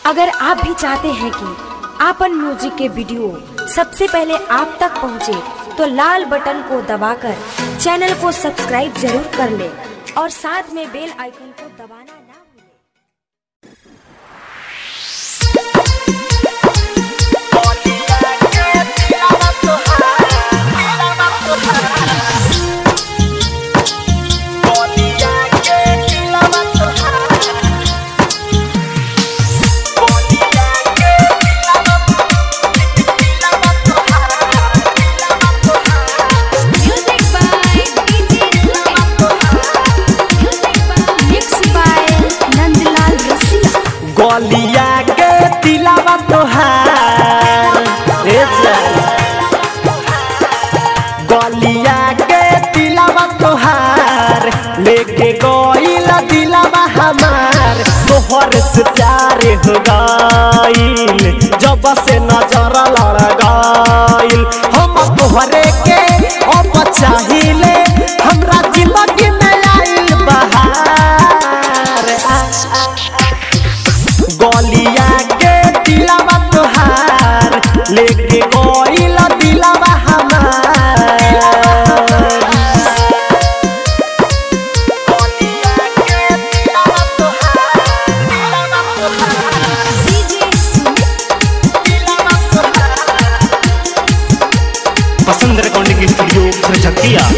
अगर आप भी चाहते हैं कि आपन म्यूजिक के वीडियो सबसे पहले आप तक पहुंचे, तो लाल बटन को दबाकर चैनल को सब्सक्राइब जरूर कर ले और साथ में बेल आइकन को दबाना ना भूलें। Music by DJ Music by Mixed by Nandlal रसिया गलिया के तिलावा तोहार ए जान। गलिया के तिलावा तोहार लेके गईल दिलावा हमार तोहर से प्यार हो गईल जब से नजर लड़ गईल हम तोहरे के अब चाहिले हमरा जिंदगी में आइल बहार आ, आ, गलिया के दिलावा तोहार लेके गईल दिलावा हमार गलिया के दिलावा तोहार, DJ दिलावा तोहार। पसंद रिकॉर्डिंग स्टूडियो खरचकिया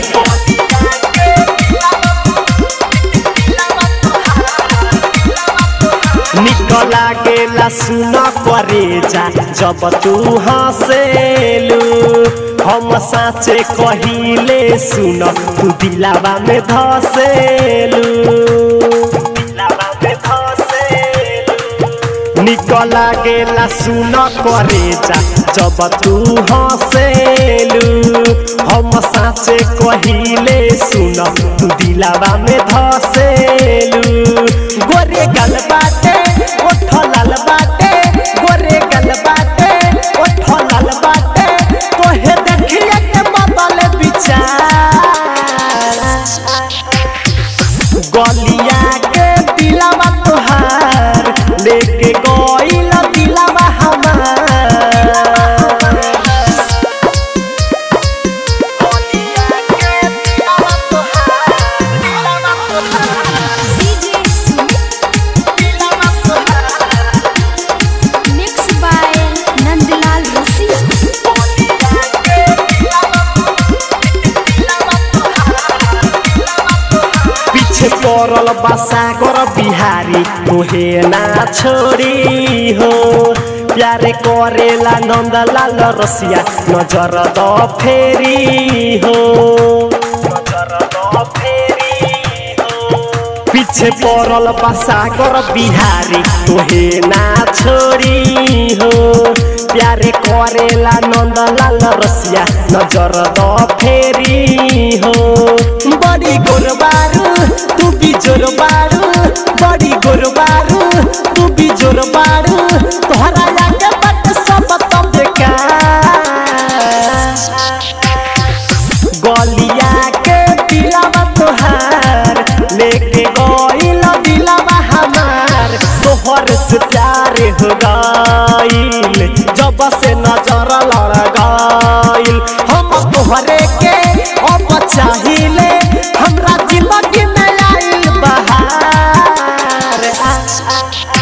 निकला गेला सुन करे जा जब तू हंसेलू हम साचे कहिले सुन तू दिलावा में धसेलू दिलावा में धसेलू निकला गेला सुन करे जा जब तू हंसेलू हम साचे कहिले सुन तू दिलावा में धसेलू गोरे गल बाटे ओठ लाल बाटे गोरे गल बाटे ओठ लाल बाटे तोहे देखिए के बदल विचार गलिया के दिलावा तोहार लेके गईल दिलावा हमार गलिया के दिलावा तोहार दिलावा तोहार DJ दिलावा तोहार Mixed by नंदलाल रसिया गलिया के दिलावा दिलावा तोहार पीछे पड़ल बसा कर बिहारी तोहे ना छोड़ी हो प्यारे करेला नंदलाल रसिया नजर द फेरी हो नजर द फेरी हो पीछे पड़ल बसा कर बिहारी तोहे ना छोड़ी हो प्यारे करेला नंदलाल रसिया नजर द फेरी हो बड़ी गोरबारू तू भी जोरबारू बड़ी गोरबारू तू भी जोरबारू तोहरा आगे बट सब तब गलिया के दिलावा तोहार लेके गईल दिलावा हमार तोहर से प्यार हो गईल जब से नजर लड़ गईल हम तोहरे के अब चाहिले हमरा जिंदगी में आइल बहार आ, आ,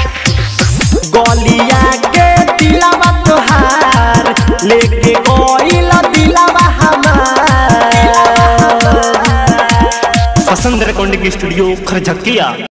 गलिया के दिलावा तोहार लेके गईल दिलावा हमार पसंद रिकॉर्डिंग स्टूडियो खरचकिया